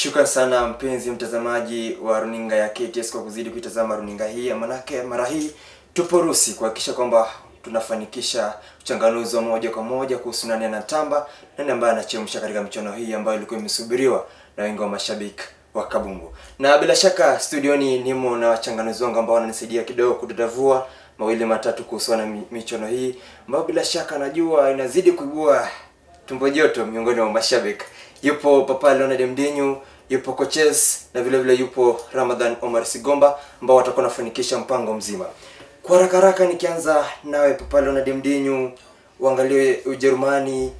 Shukran sana mpenzi mtazamaji wa runinga ya KTS kwa kuzidi kuitazama runinga hii. Manake mara hii tupo Rusi kuhakikisha kwamba tunafanikisha uchanganuzi wa moja kwa moja kuhusu nani anatamba, nani ambaye anachemsha katika michuano hii ambayo ilikuwa imesubiriwa na wengi wa mashabiki wa kabumbu. Na bila shaka studioni nimo na wachanganuzi wangu ambao wananisaidia kidogo kudadavua mawili matatu kuhusiana na mi- michuano hii ambayo bila shaka najua inazidi kuibua tumbo joto miongoni mwa mashabiki. Yupo Papa Leonard Mdinyu, yupo Coaches na vile vile yupo Ramadhan Omar Sigomba ambao watakuwa wanafanikisha mpango mzima. Kwa haraka haraka nikianza nawe Papa Leonard Mdinyu, uangalie Ujerumani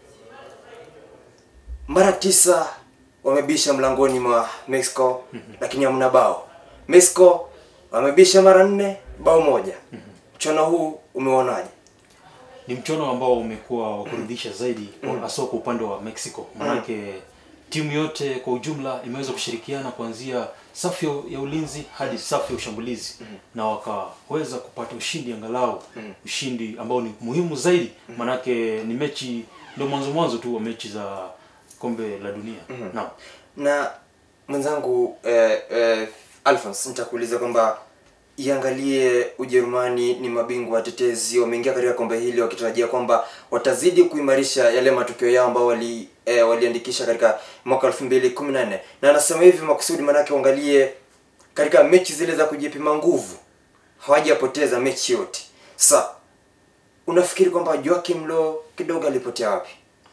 mara tisa wamebisha mlangoni mwa Mexico lakini hamna bao. Mexico wamebisha mara nne, bao moja. Mchuano huu umeonaje? ni mchuano ambao umekuwa wa kuridhisha zaidi kwa- haswa kwa upande wa Mexico manake timu yote kwa ujumla imeweza kushirikiana kuanzia safu ya- ya ulinzi hadi safu ya ushambulizi na wakaweza kupata ushindi angalau ushindi ambao ni muhimu zaidi manake ni mechi ndio mwanzo mwanzo tu wa mechi za kombe la dunia naam na mwenzangu eh, eh, Alphonse nitakuuliza kwamba iangalie Ujerumani ni mabingwa watetezi, wameingia katika kombe hili wakitarajia kwamba watazidi kuimarisha yale matokeo yao ambao wali eh, waliandikisha katika mwaka 2014 na anasema hivi makusudi, manake uangalie katika mechi zile za kujipima nguvu hawajapoteza mechi yote. Sasa unafikiri kwamba Joachim Low kidogo alipotea wapi?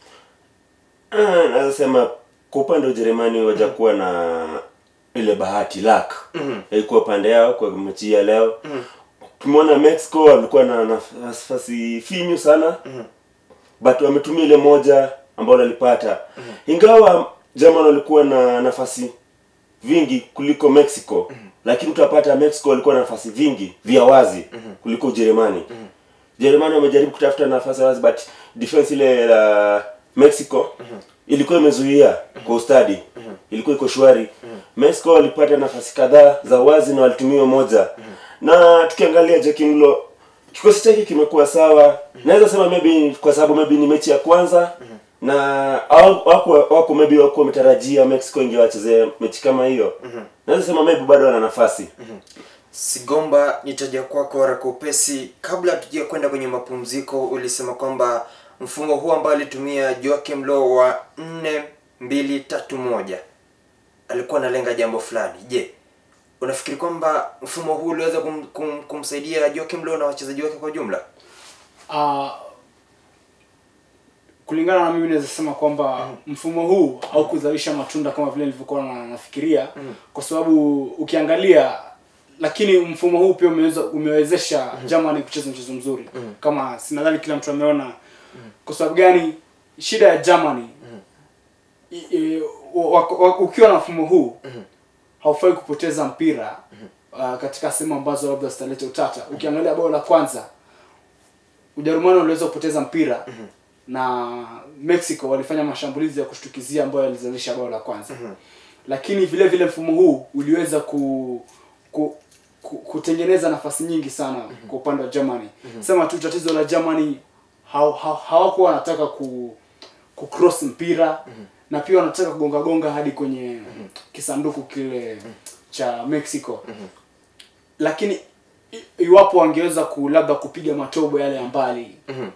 Ah, naweza sema kwa upande wa Ujerumani wajakuwa na ile bahati luck Mhm. ilikuwa upande yao kwa mechi ya leo tumeona Mexico walikuwa na nafasi finyu sana but wametumia ile moja ambayo walipata ingawa German walikuwa na nafasi vingi kuliko Mexico lakini utapata Mexico walikuwa na nafasi vingi vya wazi kuliko Ujerumani Jerumani wamejaribu kutafuta nafasi wazi but defense ile la Mexico ilikuwa imezuia kwa ustadi ilikuwa iko shwari Mexico walipata nafasi kadhaa za wazi na walitumia moja na tukiangalia Joaquim Low kikosi chake kimekuwa sawa naweza sema maybe kwa sababu maybe ni mechi ya kwanza na hawa- wako wako maybe wako wametarajia Mexico ingewachezea mechi kama hiyo naweza sema maybe bado wana nafasi Sigomba, nitaja kwako haraka upesi. Kabla tujia kwenda kwenye mapumziko, ulisema kwamba mfumo huu ambao alitumia Joachim Low wa nne mbili tatu moja alikuwa analenga jambo fulani. Je, unafikiri kwamba mfumo huu uliweza kum, kum, kumsaidia Joachim Low na wachezaji wake kwa jumla? Ah, kulingana na mimi naweza sema kwamba mfumo huu haukuzalisha matunda kama vile nilivyokuwa na nafikiria kwa sababu ukiangalia lakini mfumo huu pia umeweza umewezesha Germany kucheza mchezo mzuri kama sinadhani kila mtu ameona kwa sababu gani shida ya Germany i- i- wa- wa- ukiwa na mfumo huu haufai kupoteza mpira uh, katika sehemu ambazo labda zitaleta utata ukiangalia bao la kwanza Ujerumani waliweza kupoteza mpira na Mexico walifanya mashambulizi ya kushtukizia ambayo yalizalisha bao la kwanza lakini vile vile mfumo huu uliweza ku, ku, ku kutengeneza nafasi nyingi sana kwa upande wa Germany sema tu tatizo la Germany haw- haw- hawakuwa wanataka ku ku cross mpira na pia wanataka kugonga gonga hadi kwenye kisanduku kile cha Mexico lakini i- iwapo wangeweza ku labda kupiga matobo yale ya mbali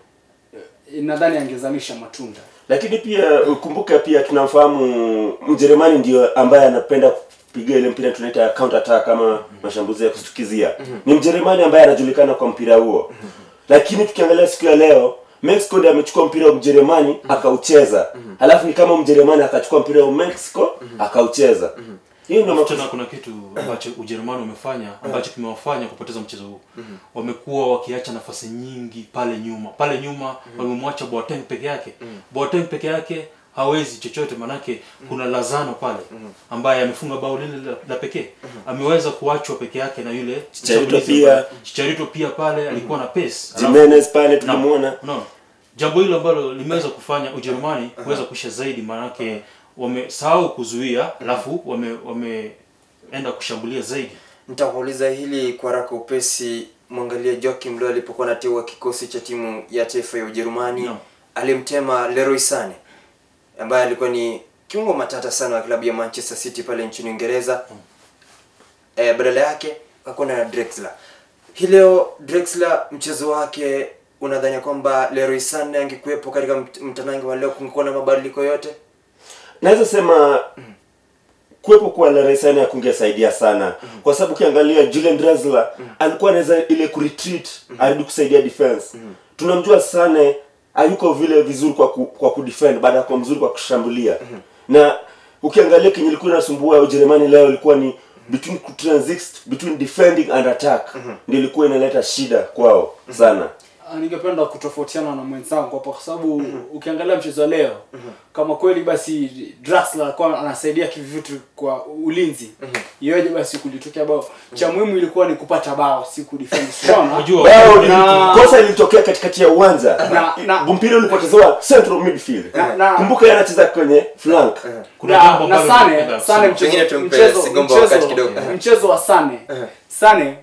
eh, nadhani angezalisha matunda lakini pia ukumbuke pia tunamfahamu mjerumani ndio ambaye anapenda kupiga ile mpira tunaita counter attack kama mashambulizi ya kushtukizia ni mjerumani ambaye anajulikana kwa mpira huo lakini tukiangalia siku ya leo mexico ndiye amechukua mpira wa mjerumani akaucheza halafu ni kama mjerumani akachukua mpira wa mexico akaucheza hiyo ndio Alafu makosa tena kuna kitu ambacho Ujerumani wamefanya ambacho kimewafanya kupoteza mchezo huu. Wamekuwa wakiacha nafasi nyingi pale nyuma. Pale nyuma wamemwacha Boateng peke yake. Boateng peke yake hawezi chochote manake kuna Lazano pale ambaye amefunga bao lile la, la pekee. Ameweza kuachwa peke yake na yule Chicharito mshambulizi pia. pale. Chicharito pia pale alikuwa na pace. Alafu- Jimenez pale Naam. tulimuona Unaona? Jambo hilo ambalo limeweza kufanya Ujerumani kuweza kuisha zaidi maanake wamesahau kuzuia alafu wame wameenda kushambulia zaidi. Nitakuuliza hili kwa haraka upesi. Mwangalie Joachim Low alipokuwa anateua kikosi cha timu ya taifa ya Ujerumani, Naam. alimtema Leroy Sane ambaye alikuwa ni kiungo matata sana wa klabu ya Manchester City pale nchini Uingereza eh, badala yake hakuna na Drexler. Hii leo Drexler mchezo wake unadhani kwamba Leroy Sané angekuwepo katika mt- mtanange wa leo kungekuwa na mabadiliko yote? naweza sema kuwepo kwa Leroy Sané kungesaidia sana kwa sababu ukiangalia Julian Draxler alikuwa anaweza ile kuretreat arudi kusaidia defense tunamjua Sané hayuko vile vizuri kwa ku, kwa kudefend baada ya kuwa mzuri kwa kushambulia na ukiangalia kenye ilikuwa inasumbua Ujerumani leo ilikuwa ni between transit between defending and attack ndio ilikuwa inaleta shida kwao sana Ah, ningependa kutofautiana na mwenzangu hapa kwa sababu ukiangalia mchezo wa leo kama kweli basi Draxler alikuwa anasaidia kivivitu kwa ulinzi iweje basi kulitokea bao cha muhimu ilikuwa ni kupata bao si kudefend unaona Unajua, bao Na- kosa lilitokea katikati ya uwanja Na- na- mpira ulipotezewa central midfield Na- na- kumbuka yeye anacheza kwenye flank kuna na, jambo na ambalo Sane ningependa Sane kusema. Pengine mchezo tumpe mchezo Sigomba wakati mchezo, kidogo. mchezo wa Sane Sane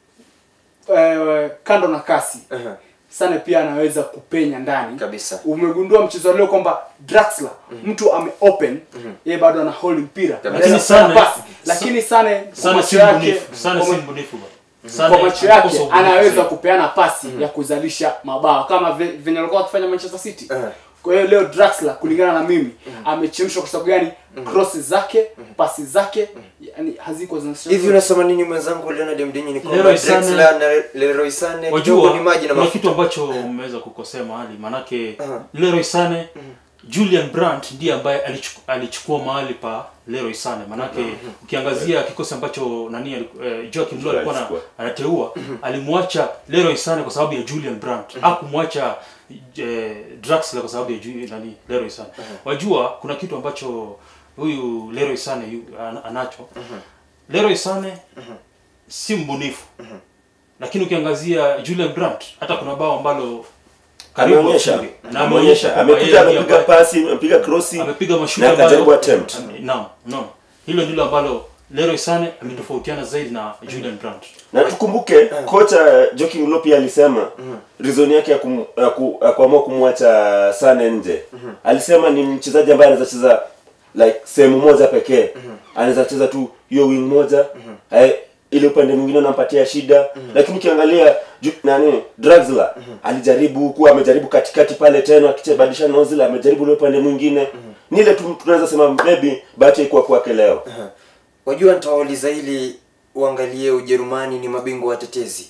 eh, kando na kasi Sane pia anaweza kupenya ndani Kabisa. umegundua mchezo wa leo kwamba Draxler mtu ame open yeye bado ana hold mpira Kabisa. Anaweza Lakini kufanya Sane- pasi. lakini Sane kwa Sane si macho yake mbunifu Sane si kwa- mbunifu bwana. Sane kwa macho anakosa yake ubunifu anaweza zaidi. kupeana pasi ya kuzalisha mabao kama ve- venye alikuwa akifanya Manchester City. Eh. Kwa hiyo leo Draxler kulingana na mimi amechemshwa kwa sababu gani? Crosses zake, pasi zake yani haziko zinacheza. Hivi unasema nini mwenzangu Leonard Mdinyi ni kwamba Leroy Sané- Drexler na Leroy Sané kidogo wajua ni maji na kuna mafuta. kitu ambacho umeweza kukosea mahali manake Aha. Leroy Sané Julian Brandt ndiye ambaye alichuku, alichukua mahali pa Leroy Sané manake ukiangazia kikosi ambacho nani aliku- eh, Joachim Low alikuwa ana- Alichukua. anateua alimwacha Leroy Sané kwa sababu ya Julian Brandt hakumwacha eh, Draxler kwa sababu ya Ju- nani Leroy Sané wajua kuna kitu ambacho huyu Leroy Sané yu- an- anacho Leroy Sané si mbunifu lakini ukiangazia Julian Brandt hata kuna bao ambalo karibu ameonyesha afunge. na ameonyesha kwamba amekuja yeye ndiye amepiga ambaye- pasi amepiga crossi amepiga mashuti na akajaribu ambayo attempt naam naam hilo ndilo ambalo Leroy Sané ametofautiana zaidi na Julian Brandt na tukumbuke kocha Joachim Low pia alisema reason yake ya, kum, ya, ku, ya kuamua kumwacha Sane nje alisema ni mchezaji ambaye anaweza cheza like sehemu moja pekee anaweza cheza tu hiyo wing moja eh, ile upande mwingine unampatia shida lakini ukiangalia ju- nani Draxler alijaribu kuwa amejaribu katikati pale tena akibadilisha nozzle amejaribu ile upande mwingine ni ile tu tunaweza sema maybe bahati haikuwa kwake leo Wajua nitawauliza ili uangalie Ujerumani ni mabingwa watetezi.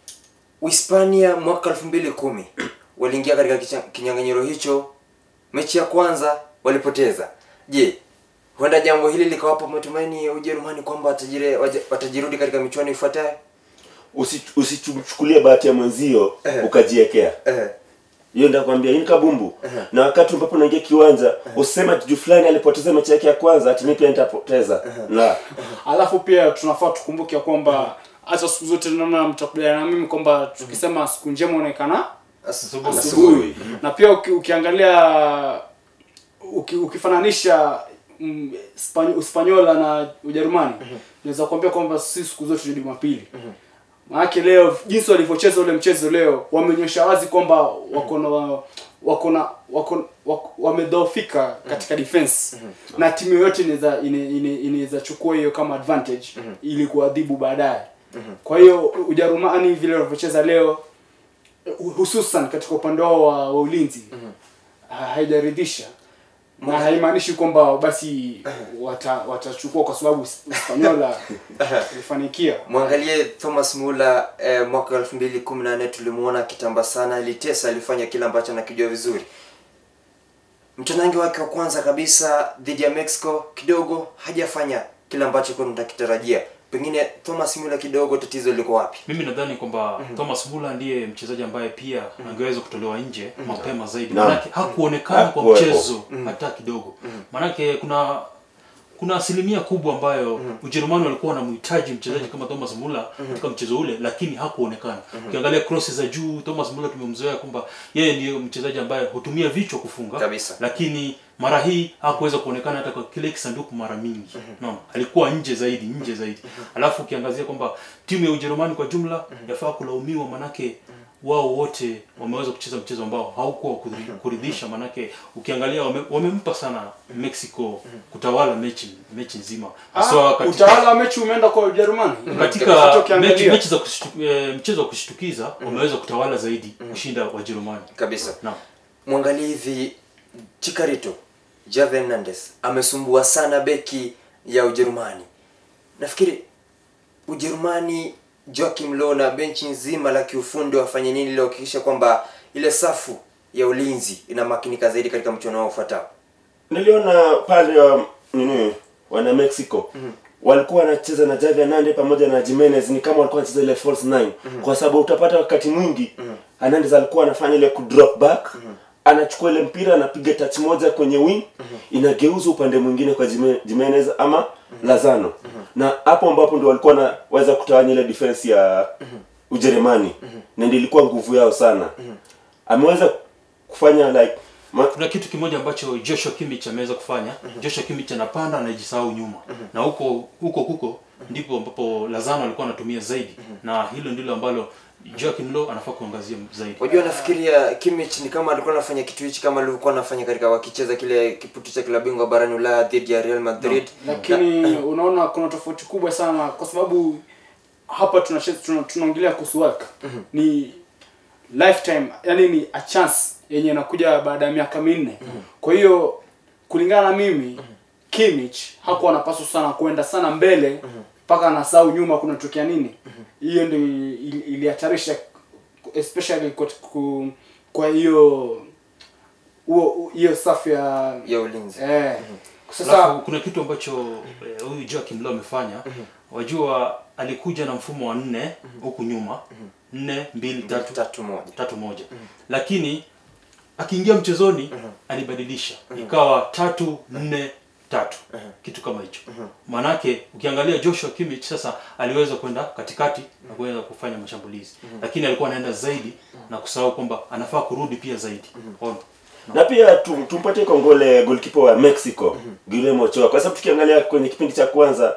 Uhispania mwaka 2010 waliingia katika kicha- kinyang'anyiro hicho, mechi ya kwanza walipoteza. Je, huenda jambo hili likawapa matumaini ya Ujerumani kwamba watajire, waje- watajirudi katika michuano ifuatayo? Usi- usichukulie bahati ya mwenzio Eh. ukajiekea Eh, hiyo ndio nakwambia hii ni kabumbu na wakati ambapo unaingia kiwanja useme ati juu fulani alipoteza mechi yake ya kwanza ati mimi pia nitapoteza la Alafu pia tunafaa tukumbuke ya kwamba hata siku zote naona mtakubaliana na mimi kwamba tukisema siku njema inaonekana asubuhi. asubuhi na pia uki, ukiangalia uki, ukifananisha mm, Spanyo- Uspanyola na Ujerumani naweza kuambia kwamba si siku zote ni Jumapili maanake leo jinsi walivyocheza ule mchezo leo wameonyesha wazi kwamba wako na wako na wako wako- wamedhoofika katika defense na timu yoyote inaweza ine- ine- inaweza chukua hiyo kama advantage ili kuadhibu baadaye kwa hiyo Ujerumani vile walivyocheza leo hususan katika upande wao wa, wa ulinzi ha- haijaridhisha na haimaanishi kwamba basi wata, watachukua kwa sababu Hispaniola ilifanikia. Mwangalie Thomas Muller eh, mwaka 2014 tulimuona akitamba sana, alitesa, alifanya kile ambacho anakijua vizuri. Mtanange wake wa kwanza kabisa dhidi ya Mexico kidogo hajafanya kile ambacho kwa tunakitarajia. Pengine Thomas Muller kidogo tatizo liko wapi? mimi nadhani kwamba Thomas Muller ndiye mchezaji ambaye pia angeweza kutolewa nje mapema zaidi Naam. manake hakuonekana kwa Hakuwepo. mchezo hata kidogo manake kuna kuna asilimia kubwa ambayo Ujerumani walikuwa wanamhitaji mchezaji kama Thomas Muller katika mchezo ule, lakini hakuonekana. Ukiangalia crosses za juu, Thomas Muller tumemzoea kwamba yeye ndiyo mchezaji ambaye hutumia vichwa kufunga Kabisa. lakini mara hii hakuweza kuonekana hata kwa kile kisanduku mara mingi naam alikuwa nje zaidi nje zaidi alafu ukiangazia kwamba timu ya ujerumani kwa jumla yafaa kulaumiwa manake wao wote wameweza kucheza mchezo ambao haukuwa wa kudhi- kuridhisha manake ukiangalia wame, wamempa sana mexico kutawala mechi mechi nzima haswa Ah, katika, utawala wa mechi umeenda kwa Ujerumani. Hata katika ukiangalia. mechi, mechi za kushtu, eh, mchezo wa kushtukiza wameweza kutawala zaidi kushinda wajerumani kabisa naam mwangalie hivi chikarito Javi Hernandez amesumbua sana beki ya ujerumani nafikiri ujerumani joachim Low na benchi nzima la kiufundi wafanye nini ili kuhakikisha kwamba ile safu ya ulinzi inamakinika zaidi katika mchuano wao ufuatao niliona pale wa nini wana mexico walikuwa wanacheza na Javi Hernandez pamoja na Jimenez ni kama walikuwa wanacheza ile false nine kwa sababu utapata wakati mwingi Hernandez alikuwa anafanya ile ku drop back anachukua ile mpira anapiga touch moja kwenye wing inageuzwa upande mwingine kwa Jime- Jimenez ama Lazano na hapo ambapo ndio walikuwa wanaweza kutawanya ile defense ya Ujerumani na ndio ilikuwa nguvu yao sana ameweza kufanya like ma, kuna kitu kimoja ambacho Joshua Kimmich ameweza kufanya Joshua Kimmich anapanda anajisahau nyuma na huko huko huko ndipo ambapo Lazano alikuwa anatumia zaidi na hilo ndilo ambalo Joachim Low anafaa kuangazia zaidi Unajua nafikiria Kimmich ni kama alikuwa anafanya kitu hichi kama alivyokuwa anafanya katika wakicheza kile kiputu cha klabu bingwa barani Ulaya dhidi ya Real Madrid. lakini unaona kuna tofauti kubwa sana kwa sababu hapa tunacheza tuna- tunaongelea kuhusu World Cup. ni lifetime yani ni a chance yenye inakuja baada ya miaka minne kwa hiyo kulingana na mimi Kimmich hakuwa anapaswa sana kwenda sana mbele mpaka anasahau nyuma kunatokea nini hiyo ndio ili- ilihatarisha especially kwa ku- kwa hiyo huo hiyo safu ya ya ulinzi. eh sasa Alafu kuna kitu ambacho eh, huyu Joachim Low amefanya wajua alikuja na mfumo wa nne huku nyuma nne mbili tatu Tatu moja. tatu moja lakini akiingia mchezoni alibadilisha ikawa tatu nne tatu kitu kama hicho maanake ukiangalia Joshua Kimmich sasa aliweza kwenda katikati na kuweza kufanya mashambulizi lakini alikuwa anaenda zaidi na kusahau kwamba anafaa kurudi pia zaidi Ona. na pia tu, tumpatie kongole goalkeeper wa Mexico Guillermo Ochoa kwa sababu tukiangalia kwenye kipindi cha kwanza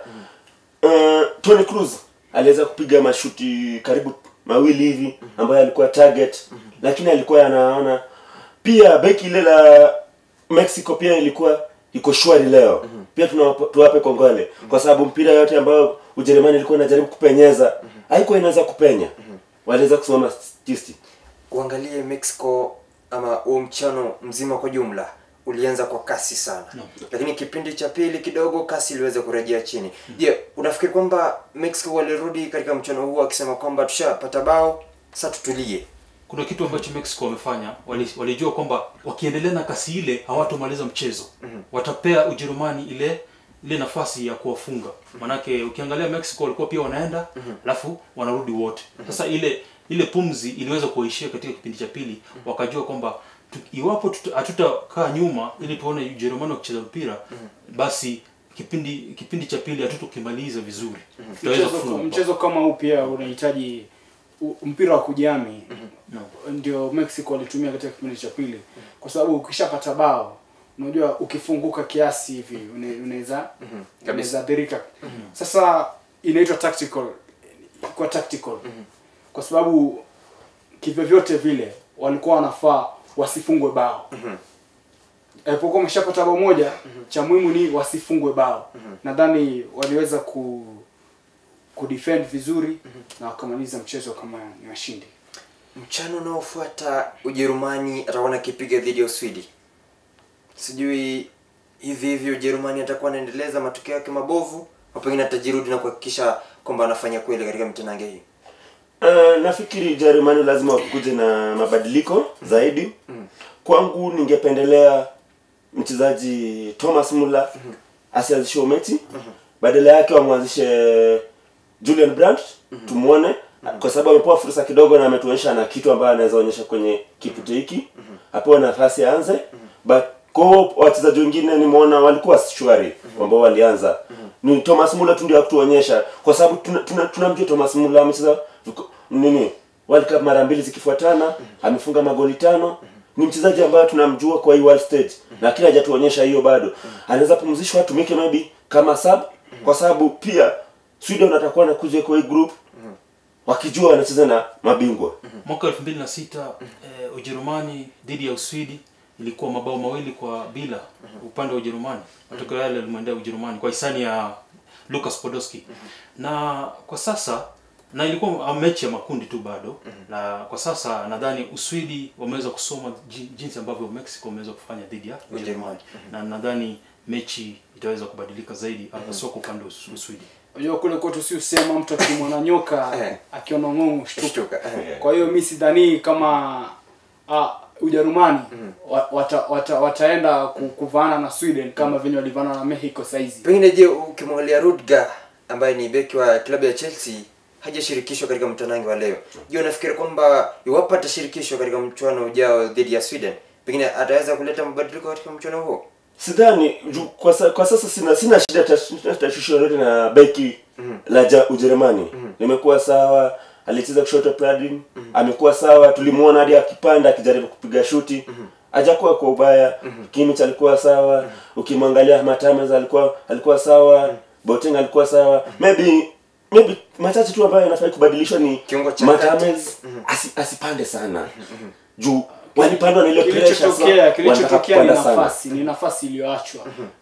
uh, Tony Cruz aliweza kupiga mashuti karibu mawili hivi ambayo alikuwa target lakini alikuwa anaona pia beki ile la Mexico pia ilikuwa iko shwari leo pia tunawapa- tuwape kongole kwa sababu mpira yote ambayo Ujerumani ilikuwa inajaribu kupenyeza haikuwa inaweza kupenya waliweza kusimama tisti Uangalie Mexico ama huo mchano mzima kwa jumla ulianza kwa kasi sana No. lakini kipindi cha pili kidogo kasi iliweza kurejea chini je unafikiri kwamba mexico walirudi katika mchano huu akisema kwamba tushapata bao sasa tutulie kuna kitu ambacho mexico wamefanya wali- walijua kwamba wakiendelea na kasi ile hawatomaliza mchezo watapea ujerumani ile ile nafasi ya kuwafunga manake ukiangalia mexico walikuwa pia wanaenda alafu wanarudi wote sasa ile ile pumzi iliweza kuwaishia katika kipindi cha pili wakajua kwamba tu, iwapo tuta- hatutakaa nyuma ili tuone ujerumani wakicheza mpira basi kipindi kipindi cha pili hatutokimaliza vizuri tutaweza mchezo, kufunga mabao. mchezo kama huu pia unahitaji u- mpira wa kujami No. ndio mexico walitumia katika kipindi cha pili kwa sababu ukishapata bao unajua ukifunguka kiasi hivi une- unaweza unaweza athirika sasa inaitwa tactical kwa tactical kwa sababu kivyovyote vile walikuwa wanafaa wasifungwe bao alipokuwa wameshapata bao moja cha muhimu ni wasifungwe bao nadhani waliweza ku kudefend vizuri na wakamaliza mchezo kama ni washindi mchano unaofuata ujerumani atakuwa nakipiga dhidi ya uswidi sijui hivi hivi ujerumani atakuwa anaendeleza matokeo yake mabovu au pengine atajirudi na kuhakikisha kwamba anafanya kweli katika mitanange hii Uh, nafikiri Jerumani lazima wakuje na mabadiliko zaidi. Kwangu ningependelea mchezaji Thomas Muller asianzishe umeti, badala yake wamwanzishe Julian Brandt tumuone, kwa sababu amepewa fursa kidogo na ametuonyesha na kitu ambayo anaweza onyesha kwenye kipute hiki, apewe nafasi aanze. But kwa hiyo wachezaji wengine nimeona walikuwa shwari ambao walianza ni Thomas Muller tu ndio hakutuonyesha kwa sababu tunamjua tuna, tunamjua Thomas Muller amecheza viko- nini World Cup mara mbili zikifuatana amefunga magoli tano ni mchezaji ambaye tunamjua kwa hii world stage lakini hajatuonyesha hiyo bado anaweza pumzishwa atumike maybe kama sub kwa sababu pia Sweden atakuwa anakuja kwa hii group wakijua wanacheza na mabingwa mwaka 2006 eh, Ujerumani dhidi ya Uswidi ilikuwa mabao mawili kwa bila upande wa Ujerumani. Matokeo yale yalimwendea Ujerumani kwa hisani ya Lukas Podolski. Na kwa sasa na ilikuwa mechi ya makundi tu bado na kwa sasa nadhani Uswidi wameweza kusoma ji- jinsi ambavyo Mexico wameweza kufanya dhidi ya Ujerumani na nadhani mechi itaweza kubadilika zaidi hasa kwa upande wa Us- Uswidi. unajua kule kwetu si usema mtu akimwona nyoka Eh. akiona ng'ongo shtuka Shtuka, eh. kwa hiyo mi sidhanii kama ah, ujerumani wa- wata, wata, wataenda ku- kuvaana na sweden kama venye walivaana na mexico saizi pengine je ukimwangalia Rudiger ambaye ni beki wa klabu ya Chelsea hajashirikishwa katika mtanange wa leo je unafikiri kwamba iwapo atashirikishwa katika mchuano ujao dhidi ya Sweden pengine ataweza kuleta mabadiliko katika mchuano huo sidhani ju- kwa, sa, kwa sasa sina sina shida tash- tashwishi lolote na beki la ja, ujerumani limekuwa sawa alicheza kushoto pladin amekuwa sawa tulimuona hadi akipanda akijaribu kupiga shuti hajakuwa kwa ubaya kimich alikuwa sawa ukimwangalia matames alikuwa alikuwa sawa boting alikuwa sawa maybe maybe machache tu ambayo yanafai kubadilishwa ni Kiungo cha matames asi, asipande sana juu walipandwa na ile pressure sasa kilichotokea wanataka kilichotokea ni kupanda sana. nafasi ni nafasi iliyoachwa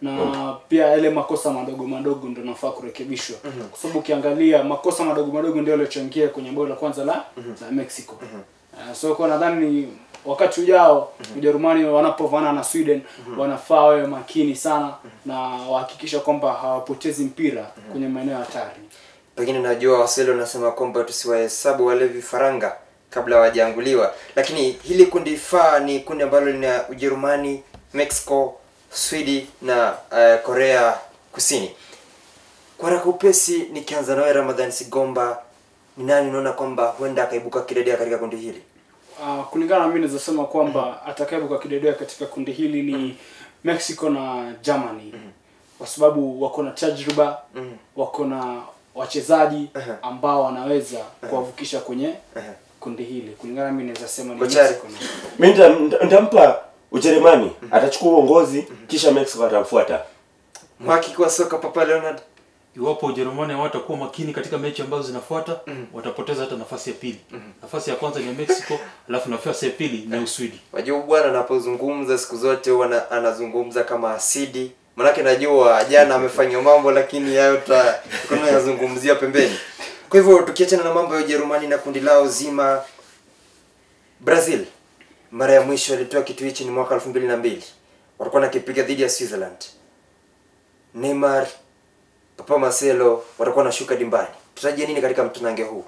na pia yale makosa madogo madogo ndo nafaa kurekebishwa kwa sababu ukiangalia makosa madogo madogo ndio yaliochangia kwenye bao la kwanza la la mexico Uh, so kwa nadhani wakati ujao ujerumani wanapovana na sweden wanafaa wawe makini sana na wahakikisha kwamba hawapotezi mpira kwenye maeneo hatari pengine najua waswahili wanasema kwamba tusiwahesabu wale vifaranga kabla hawajaanguliwa lakini hili kundi faa ni kundi ambalo lina ujerumani mexico swidi na uh, korea kusini kwa haraka upesi nikianza nawe ramadhan sigomba ni nani unaona kwamba huenda akaibuka kidedea katika kundi hili Uh, kulingana na mimi naweza sema kwamba atakayebuka kidedea katika kundi hili ni Mexico na Germany kwa sababu wako na tajriba wako na wachezaji ambao wanaweza kuwavukisha kwenye kundi hili kulingana na mimi naweza sema ni Kochari. Mexico na mi nita- nita- nitampa ujerumani atachukua uongozi kisha mexico atamfuata mhakiki wa soka papa leonard iwapo ujerumani hawatakuwa makini katika mechi ambazo zinafuata watapoteza hata nafasi ya pili nafasi ya kwanza ni ya mexico alafu nafasi ya pili ni ya uswidi wajua bwana anapozungumza siku zote huwa ana- anazungumza kama asidi manake najua jana amefanywa mambo lakini hayo ta- tunayazungumzia pembeni kwa hivyo tukiachana na mambo ya ujerumani na kundi lao zima brazil mara ya mwisho alitoa kitu hichi ni mwaka elfu mbili na mbili walikuwa nakipiga dhidi ya switzerland neymar papa marcelo watakuwa nashuka dimbani tutarajia nini katika mtanange huu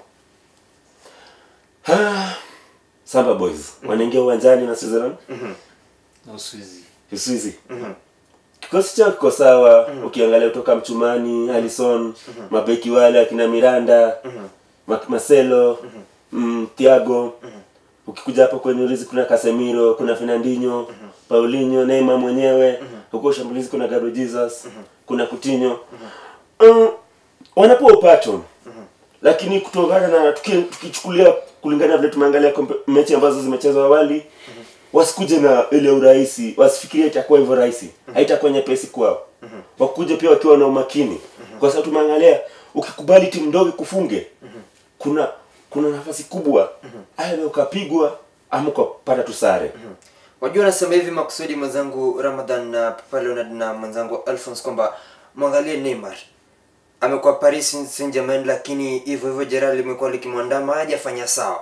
Ah, samba boys wanaingia uwanjani na switzerland na uswizi uswizi kikosi chao kiko sawa ukiangalia kutoka mchumani alison mabeki wale akina miranda Ma- marcelo mm, thiago ukikuja hapo kwenye ulizi kuna casemiro kuna fernandinho paulinho neymar mwenyewe huko shambulizi kuna gabriel jesus kuna kutinho mm, wanapewa upato lakini kutokana na tuki- tukichukulia kulingana na vile tumeangalia kompe- mechi ambazo zimechezwa awali wasikuje na ile urahisi wasifikirie itakuwa hivyo rahisi haitakuwa nyepesi kwao wakuje pia wakiwa na umakini kwa sababu tumeangalia ukikubali timu ndogo kufunge kuna kuna nafasi kubwa aidha ukapigwa ama ukapata tu sare wajua nasema hivi makusudi mwenzangu ramadhan na papa leonard na mwenzangu alphons kwamba mwangalie neymar amekuwa paris saint germain lakini hivyo hivyo jeraha limekuwa likimwandama hajafanya sawa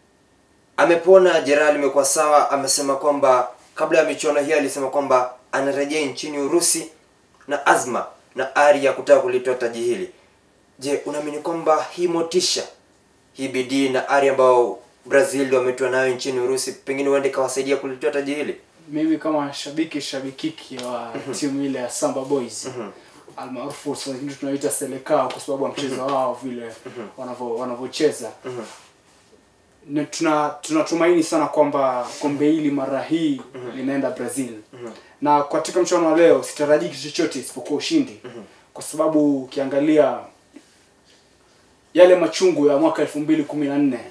amepona jeraha limekuwa sawa amesema kwamba kabla ya michuano hii alisema kwamba anarejea nchini urusi na azma na ari ya kutaka kulitoa taji hili je unaamini kwamba hii motisha hii bidii na ari ambao brazil wametoa nayo nchini urusi pengine huenda ikawasaidia kulitoa taji hili mimi kama shabiki shabikiki wa timu ile ya Samba Boys almaarufu sasa hivi tunaita Selekao kwa sababu ya mchezo wao vile wanavyo wanavyocheza Na tuna tunatumaini sana kwamba kombe hili mara hii linaenda Brazil na katika mchuano wa leo sitarajii kitu chochote isipokuwa ushindi kwa sababu ukiangalia yale machungu ya mwaka elfu mbili kumi na nne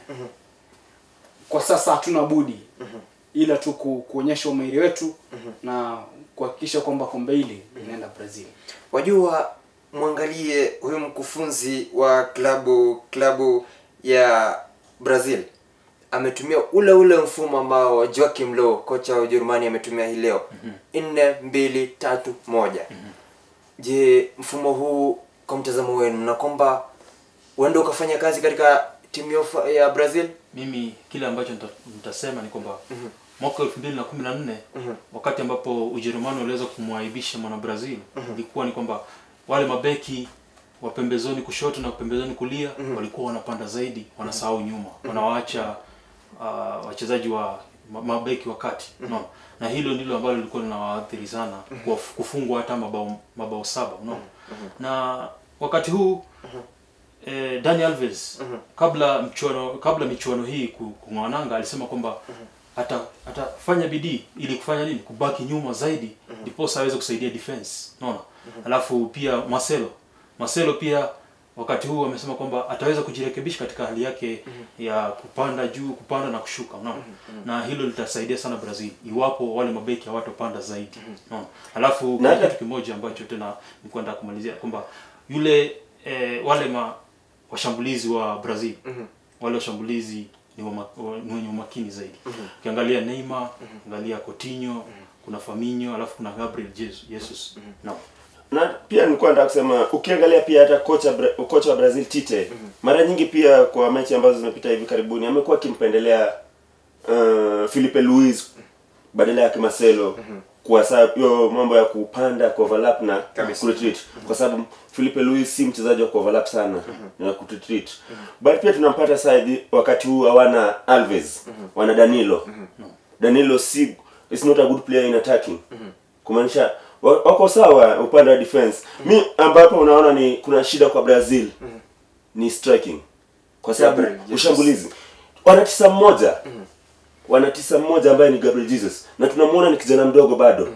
kwa sasa hatuna budi ila tu ku, kuonyesha umahiri wetu na kuhakikisha kwamba kombe hili linaenda Brazil. wajua mwangalie huyu mkufunzi wa klabu klabu ya Brazil ametumia ule ule mfumo ambao Joachim Low kocha wa Ujerumani ametumia hii leo nne mbili tatu moja je mfumo huu kwa mtazamo wenu na kwamba uende ukafanya kazi katika timu ya ufa- ya Brazil mimi kile ambacho nita- nitasema ni kwamba mwaka elfu mbili na kumi na nne wakati ambapo ujerumani waliweza kumwaibisha mwana brazil ilikuwa ni kwamba wale mabeki wa pembezoni kushoto na pembezoni kulia walikuwa wanapanda zaidi wanasahau nyuma wanawaacha uh, wachezaji wa ma- mabeki wa kati unaona na hilo ndilo ambalo lilikuwa linawaathiri sana kwa kufungwa hata mabao mabao saba unaona na wakati huu eh, Dani Alves kabla mchuano kabla michuano hii ku- kung'oananga alisema kwamba ata atafanya bidii ili kufanya nini kubaki nyuma zaidi ndiposa aweze kusaidia defense unaona alafu pia Marcelo Marcelo pia wakati huu amesema kwamba ataweza kujirekebisha katika hali yake ya kupanda juu kupanda na kushuka unaona na hilo litasaidia sana Brazil iwapo wale mabeki hawatopanda zaidi unaona alafu Na kuna hata- kitu kimoja ambacho tena nilikuwa nataka kumalizia kwamba yule eh, wale ma, washambulizi wa Brazil wale washambulizi ni wa, wa, ni wenye umakini zaidi ukiangalia Neymar angalia Coutinho kuna Firmino alafu kuna Gabriel Jesus, Jesus. no. na pia nilikuwa nataka kusema ukiangalia pia hata kocha Bra- kocha wa Brazil Tite mara nyingi pia kwa mechi ambazo zimepita hivi karibuni amekuwa akimpendelea uh, Filipe Luis badala ya Marcelo kwa sababu hiyo mambo ya kupanda ku overlap na Kabisa. ku retreat kwa sababu Filipe Luis si mchezaji wa ku overlap sana na ku retreat but pia tunampata side wakati huu hawana Alves wana Danilo Danilo si is not a good player in attacking kumaanisha wa- wako sawa upande wa defense mi ambapo unaona ni kuna shida kwa Brazil ni striking kwa sababu Gabriel Jesus. ushambulizi wana tisa mmoja wana tisa mmoja ambaye ni Gabriel Jesus na tunamuona ni kijana mdogo bado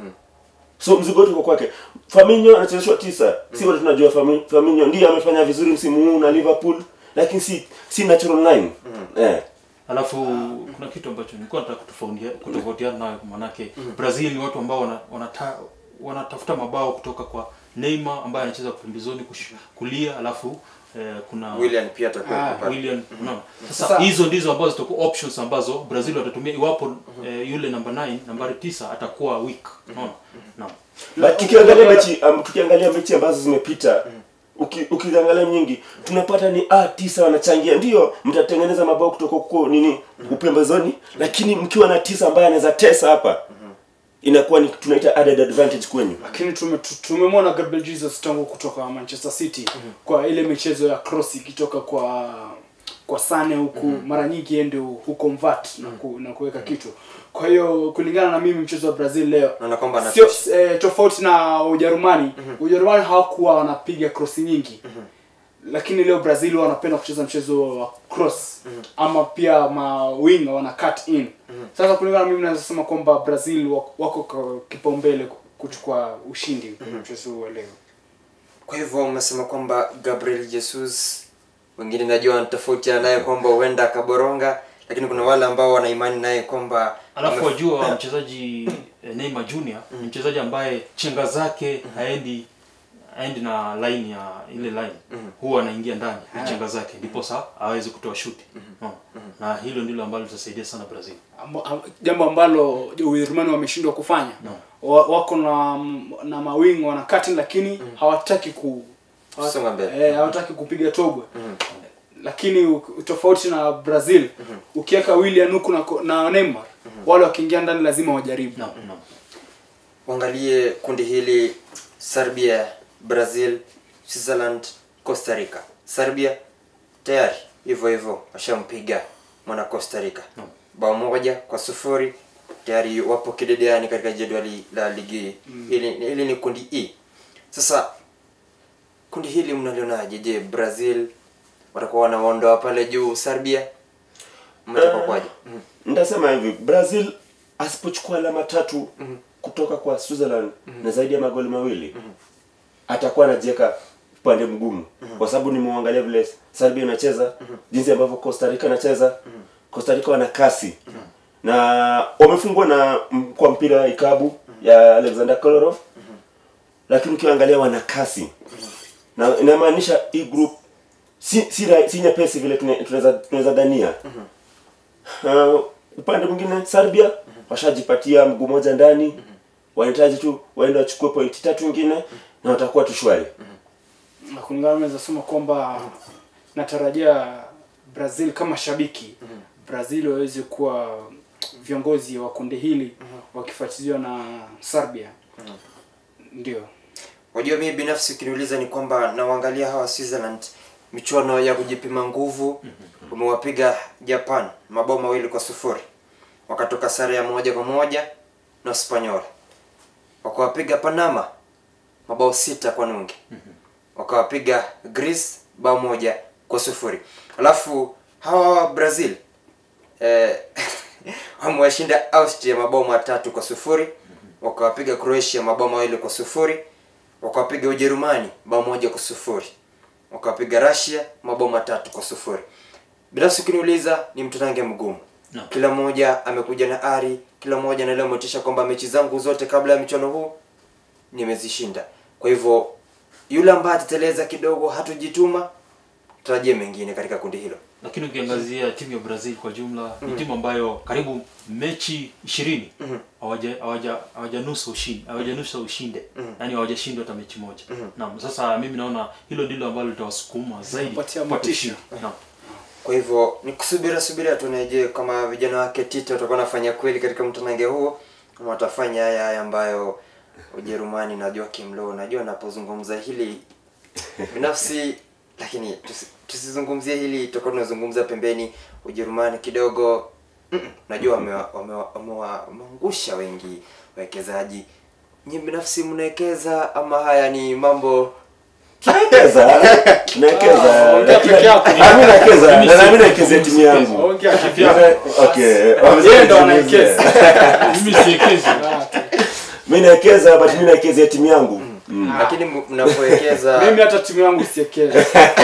so mzigo wote uko kwake Firmino anachezeshwa tisa si wote tunajua Firmi- Firmino ndiye amefanya vizuri msimu huu na Liverpool lakini si si natural line eh alafu kuna kitu ambacho nilikuwa nataka kutofautia- kutofautiana nayo manake Brazil ni watu ambao wana, wanata, wanatafuta mabao kutoka kwa Neymar ambaye anacheza pembezoni kush- kulia alafu eh, kuna William pia atakuwa Ah, pale. William unaona sasa Sasa- hizo ndizo ambazo zitakuwa options ambazo Brazil watatumia iwapo eh, yule namba 9 nambari 9 atakuwa weak unaona naam But tukiangalia mechi um, tukiangalia mechi ambazo zimepita uki, ukiangalia nyingi tunapata ni ah tisa wanachangia ndio mtatengeneza mabao kutoka huko nini upembezoni lakini mkiwa na tisa ambaye anaweza tesa hapa inakuwa ni tunaita added advantage kwenyu lakini tume- tu- tumemwona Gabriel Jesus tangu kutoka Manchester City kwa ile michezo ya cross ikitoka kwa kwa Sane huku mara nyingi yeye ndio huko mvat na, ku, na kuweka kitu kwa hiyo kulingana na mimi mchezo wa Brazil leo Naona kwamba sio anatosha. eh, tofauti na Ujerumani Ujerumani hawakuwa wanapiga cross nyingi lakini leo Brazil wanapenda kucheza mchezo wa cross ama pia mawing wana cut in sasa kulingana na mimi naweza sema kwamba Brazil wako, wako kwa kipaumbele kuchukua ushindi kwenye mchezo huu wa leo kwa hivyo umesema kwamba Gabriel Jesus wengine najua wanatofautiana naye kwamba huenda akaboronga lakini kuna wale ambao wana imani naye kwamba alafu ame- wajua mchezaji eh, Neymar Junior ni mchezaji ambaye chenga zake haendi haendi na line ya ile line huwa anaingia ndani ya chenga zake ndiposa aweze kutoa shuti Unaona? na hilo ndilo ambalo litasaidia sana Brazil Amba- am- jambo ambalo Ujerumani wameshindwa kufanya wa, wako na na mawing wana cutting lakini hawataki ku hawa- Kusonga mbele. eh, hawataki kupiga togwe lakini u- tofauti na Brazil ukiweka Willian huku na, ko- na Neymar wale wakiingia ndani lazima wajaribu naam naam uangalie kundi hili Serbia, Brazil, Switzerland, Costa Rica. Serbia tayari hivyo hivyo washampiga mwana Costa Rica Naam. bao moja kwa sufuri tayari wapo kidedeani katika jedwali la ligi hili, hili ni kundi E. Sasa kundi hili mnalionaje? Je, Brazil watakuwa wanaondoa pale juu Serbia? Mmetoka kwaje? Mhm. nitasema hivi brazil asipochukua alama tatu kutoka kwa switzerland na zaidi ya magoli mawili atakuwa anajiweka upande mgumu kwa sababu nimeuangalia vile serbia inacheza jinsi ambavyo costa rica inacheza costa rica wana kasi na wamefungwa na m- kwa mpira ikabu ya alexander kolarov lakini ukiangalia wana kasi na inamaanisha hii group si si, ra- si nyepesi vile tune- tunaweza tunaweza dhania uh, upande mwingine Serbia washajipatia mguu moja ndani wanahitaji tu waende wachukue pointi tatu nyingine na watakuwa tu shwari na kulingana naweza sema kwamba natarajia Brazil kama shabiki Brazil waweze kuwa viongozi wa kundi hili wakifuatiliwa na Serbia ndio Wajua, mimi binafsi ukiniuliza ni kwamba nawaangalia hawa Switzerland michuano ya kujipima nguvu, umewapiga Japan mabao mawili kwa sufuri, wakatoka sare ya moja kwa moja na Spanyola, wakawapiga Panama mabao sita kwa nunge, wakawapiga Greece bao moja kwa sufuri, alafu hawa Brazil eh, wamewashinda Austria mabao matatu kwa sufuri, wakawapiga Croatia mabao mawili kwa sufuri, wakawapiga Ujerumani bao moja kwa sufuri, wakawapiga Russia mabao matatu kwa sufuri. Binafsi ukiniuliza ni mtanange mgumu. No. Kila mmoja amekuja na ari, kila mmoja anaelewa motisha kwamba mechi zangu zote kabla ya michuano huu nimezishinda. Kwa hivyo yule ambaye atateleza kidogo, hatujituma, tarajie mengine katika kundi hilo. lakini ukiangazia timu ya brazil kwa jumla ni timu ambayo karibu mechi ishirini hawaja- hawaja- hawajanusa ushindi hawajanusa ushinde yaani hawajashindwa hata mechi moja naam sasa mimi naona hilo ndilo ambalo litawasukuma zaidi Kupatia kupata motisha. ushindi. Naam. Kwa hivyo ni kusubira subira tuone, je, kama vijana wake Tito watakuwa wanafanya kweli katika mtanange huo ama watafanya haya haya ambayo Ujerumani na Joachim Low, najua napozungumza hili binafsi, lakini tusi, tusizungumzie hili, tutakuwa tunazungumza pembeni. Ujerumani kidogo mm, najua wamewa- wamewa- wamewa- wameangusha wengi wawekezaji. Nyinyi binafsi mnawekeza ama haya ni mambo nawekeza nawekeza Ah, ongea peke yako. Ah, mimi nawekeza Mimi na si- nami nawekeza timu yangu ongea okay Yeye ndo anawekeza. mimi siekezi mimi nawekeza but mimi nawekeza timu yangu Mm. lakini m- mnapowekeza mimi hata timu yangu siekeza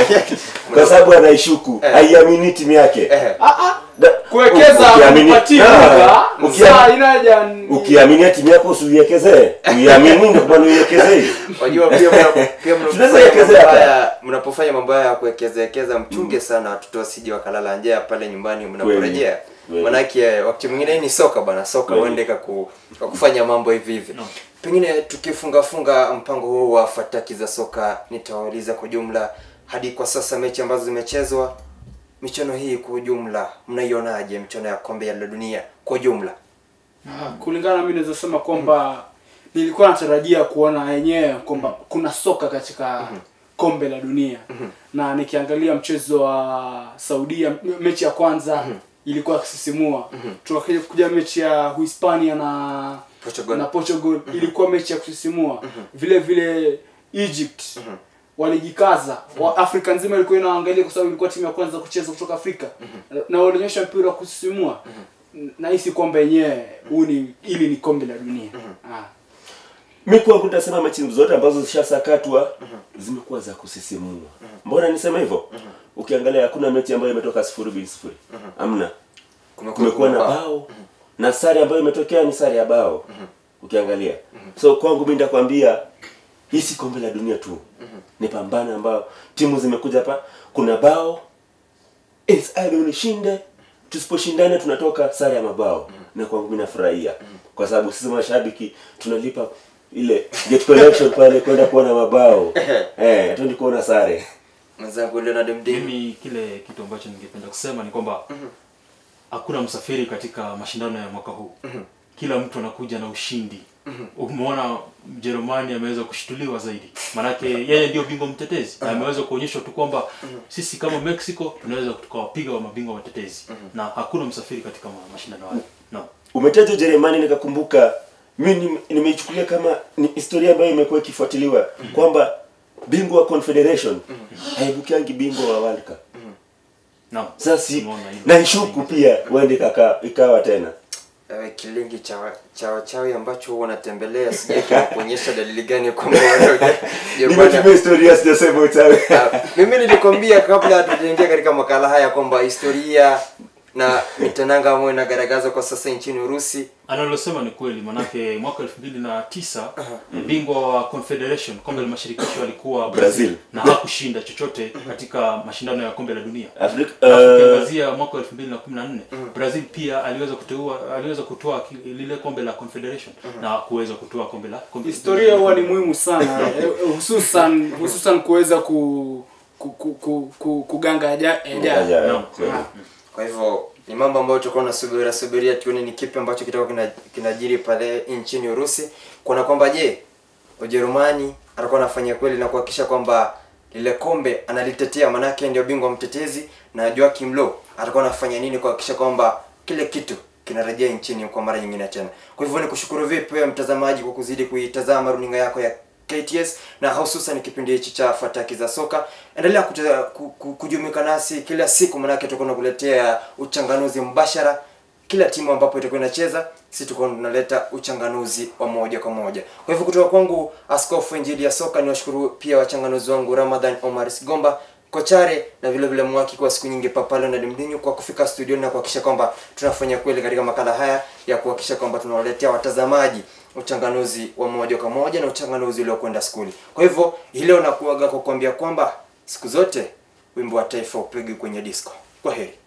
kwa sababu anaishuku Eh. haiamini timu yake eh, Da- kuwekeza ukiamini- kupatia Ah, muda ukia- saa inaja ni- ukiaminia timu yako usiiwekezee uiamini ndio kwa maana uiwekezee Wajua pia mna- pia Tunaweza mnapofanya mambo wekezea hapa. haya mnapofanya mambo haya ya kuwekezekeza mchunge sana watoto wasije wakalala njaa pale nyumbani mnaporejea. Kweli. Manake wakati mwingine hii ni soka bana, soka Kweli. uende kaku kwa kufanya mambo hivi hivi. No. Pengine tukifunga funga mpango huu wa fataki za soka, nitawauliza kwa jumla hadi kwa sasa mechi ambazo zimechezwa, michuano hii kwa ujumla mnaionaje? Michuano ya kombe la dunia kwa ujumla? Ah, kulingana na mimi naweza sema kwamba nilikuwa natarajia kuona yenyewe kwamba kuna soka katika kombe la dunia na nikiangalia mchezo wa Saudia m- mechi ya kwanza ilikuwa ya kusisimua tukakuja kuja mechi ya Uhispania na Portugal. na Portugal ilikuwa mechi ya kusisimua vile vile Egypt walijikaza wa Afrika nzima ilikuwa inaangalia kwa sababu ilikuwa timu ya kwanza kucheza kutoka Afrika na walionyesha mpira wa kusisimua nahisi kwamba yenyewe huu ni ili ni kombe la dunia ah. mi kwangu nitasema mechi zote ambazo zishasakatwa zimekuwa za kusisimua mbona nisema hivyo ukiangalia hakuna mechi ambayo imetoka sifuri bin sifuri amna kumekuwa na bao na sare ambayo imetokea ni sare ya bao ukiangalia so kwangu mi nitakwambia hii si kombe la dunia tu ni pambano ambao timu zimekuja hapa kuna bao It's either unishinde tusiposhindana tunatoka sare ya mabao na kwangu mi nafurahia kwa sababu sisi mashabiki tunalipa ile get collection pale kwenda kuona mabao eh hatuendi kuona sare Mwenzangu Leonard Mdimi. mimi kile kitu ambacho ningependa kusema ni kwamba hakuna msafiri katika mashindano ya mwaka huu kila mtu anakuja na ushindi umeona mjerumani ameweza kushtuliwa zaidi maanake yeye ndio bingwa mtetezi na ameweza kuonyeshwa tu kwamba sisi kama mexico tunaweza tukawapiga wa mabingwa watetezi na hakuna msafiri katika ma- mashindano hayo no. umetaja ujerumani nikakumbuka mi ni- nimeichukulia kama ni historia ambayo imekuwa ikifuatiliwa kwamba bingwa wa confederation haibukiangi bingwa wa world cup Naam. sasa si- Tumeona hilo. naishuku pia uende ikaka- ikawa tena Ewe kilingi cha cha wachawi ambacho huwa unatembelea sijui kuonyesha dalili gani kwamba wewe Jerumani- nimetumia historia sijasema uchawi Ah, mimi nilikwambia kabla hatujaingia katika makala haya kwamba historia na mitananga ambayo inagaragazwa kwa sasa nchini Urusi. analosema ni kweli manake mwaka elfu mbili na tisa bingwa wa confederation kombe la mashirikisho alikuwa Brazil. na hakushinda chochote katika mashindano ya kombe la dunia Afrika Alafu uh, ukiangazia mwaka elfu mbili na kumi na nne brazil pia aliweza kuteua aliweza kutoa ki- lile kombe la confederation na kuweza kutoa kombe la kombe historia huwa ni muhimu sana eh, eh, hususan hususan kuweza ku, ku, ku, ku, ku, kuganga aja- ajayo ya- Naam. kweli. Kwa hivyo ni mambo ambayo tutakuwa tunasubiria subiria tuone ni kipi ambacho kitakuwa kina- kinajiri pale nchini Urusi, kuona kwamba je, Ujerumani atakuwa anafanya kweli na kuhakikisha kwamba lile kombe analitetea, manake ndio bingwa mtetezi, na Joachim Low atakuwa anafanya nini kuhakikisha kwamba kile kitu kinarejea nchini kwa mara nyingine tena. Kwa hivyo ni kushukuru vipi wewe mtazamaji kwa kuzidi kuitazama runinga yako ya KTS na hususan kipindi hichi cha fataki za soka. Endelea kute- ku- ku- kujumuika nasi kila siku, manake tutakuwa tunakuletea uchanganuzi mbashara kila timu ambapo itakuwa inacheza, sisi tuko tunaleta uchanganuzi wa moja kwa moja. Kwa hivyo kutoka kwangu Askofu Injili ya Soka, niwashukuru pia wachanganuzi wangu Ramadhan Omar Sigomba Kochare na vile vile Mwaki kwa siku nyingi Papalo na Dimdinyu kwa kufika studioni na kuhakikisha kwamba tunafanya kweli katika makala haya ya kuhakikisha kwamba tunawaletea watazamaji uchanganuzi wa moja kwa moja na uchanganuzi uliokwenda skuli. Kwa hivyo hii leo nakuaga kwa kuambia kwamba siku zote wimbo wa taifa upigwi kwenye disco. Kwa heri.